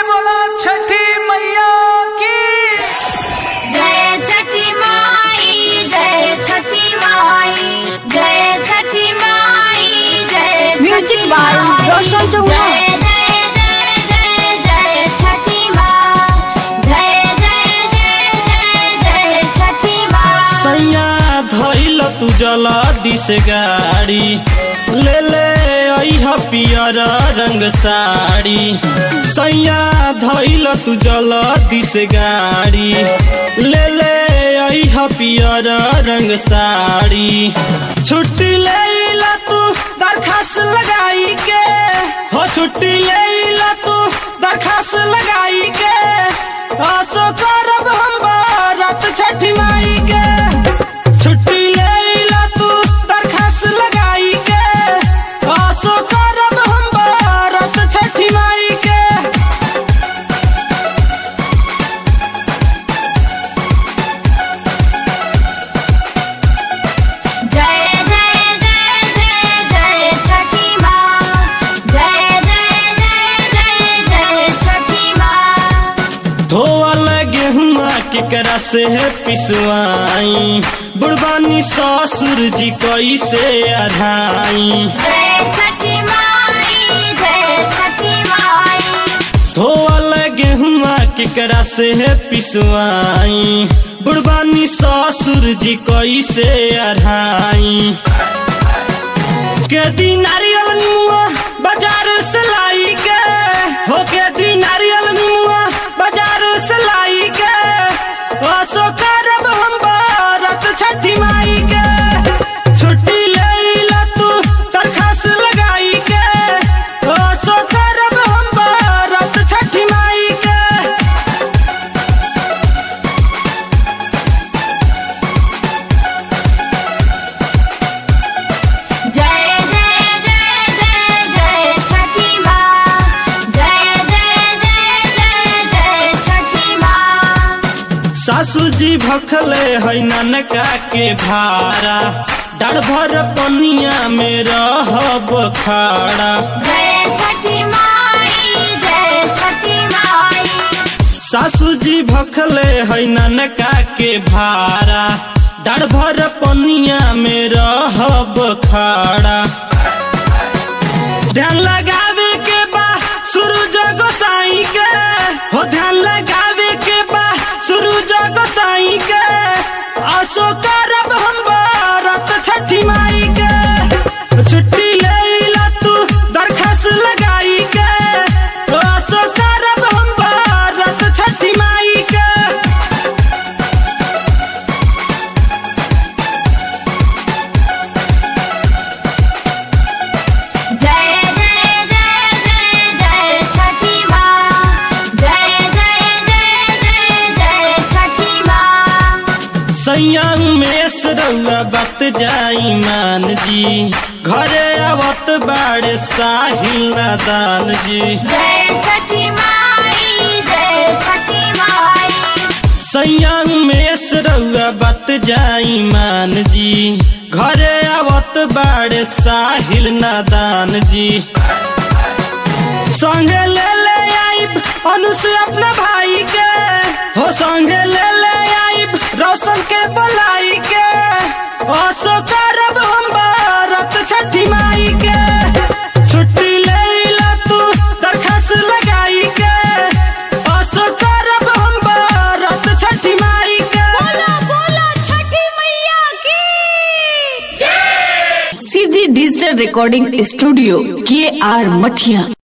बोला छठी मैया की जय छठी माई जय छठी माई जय छठी माई जय Music Chhathi by Mai. Roshan Chauhan. जय जय जय जय जय छठी माँ जय जय जय जय जय छठी माँ सैया धैल तू जला दिस गाड़ी ले ले अइह पियर रंग साड़ी सैया धैल तू जला दिस गाड़ी ले ले अइह पियर रंग साड़ी छुट्टी ले ला तू दरखास्त लगाई के हो छुट्टी ले ला तू दरखास्त लगाई के आसो करब हम बारात छठी माई के छुट्टी ले ला तू दरखास्त लगाई के आसो करब हम बारात छठी माई के जय जय जय जय जय छठी माँ जय जय जय जय जय छठी माँ धोवल गेहुआ केकरा से है पिसवाई बुढ़बानी ससुर जी कैसे अढ़ाई जय छठी माई जय छठी माई धोवल गेहुआ केकरा से है पिसवाई बुढ़बानी ससुर जी कैसे अढ़ाई के दी नारियल निमुआ बाजार से लाई के हो के दी नारियल निमुआ बाजार से लाई के असो करब हम बारत छठी माई के छुट्टी ले ला तू दरखास्त लगाई के असो करब हम बारत छठी माई के जय जय जय जय जय छठी माँ जय जय जय जय जय छठी माँ सासू जी भखले है ननका के भारा डर भर पनिया में रहब खाड़ा जय छठी माई जय छठी माई सासू जी भखले है ननका के भारा डर भर पनिया में रहब खाड़ा ध्यान लगावे के बा सूरज गोसाई के हो ध्यान लगावे के बा सूरज गोसाई के आसो करब हम बारत छठी माई के छुट्टी ले ला तू दरखास्त लगाई के आसो करब हम बारत छठी माई के जय जय जय जय जय छठी माँ जय जय जय जय जय छठी माँ सैयांग में सरौआ बत जाई मान जी घरे आवत बाड़े साहिल नादान जी जय छठी माई जय छठी माई सैयांग में सरौआ बत जाई मान जी घरे आवत बाड़े साहिल नादान जी संगे ले ले आइब अनु से अपना भाई के हो संगे ले ले आइब रोशन के बुलाई के असो करब हम बारत छठी माई के छुट्टी ले ला तू दरखास्त लगाई के असो करब हम बारत छठी माई के बोला बोला छठी मैया की सीधी डिजिटल रिकॉर्डिंग स्टूडियो के आर मठिया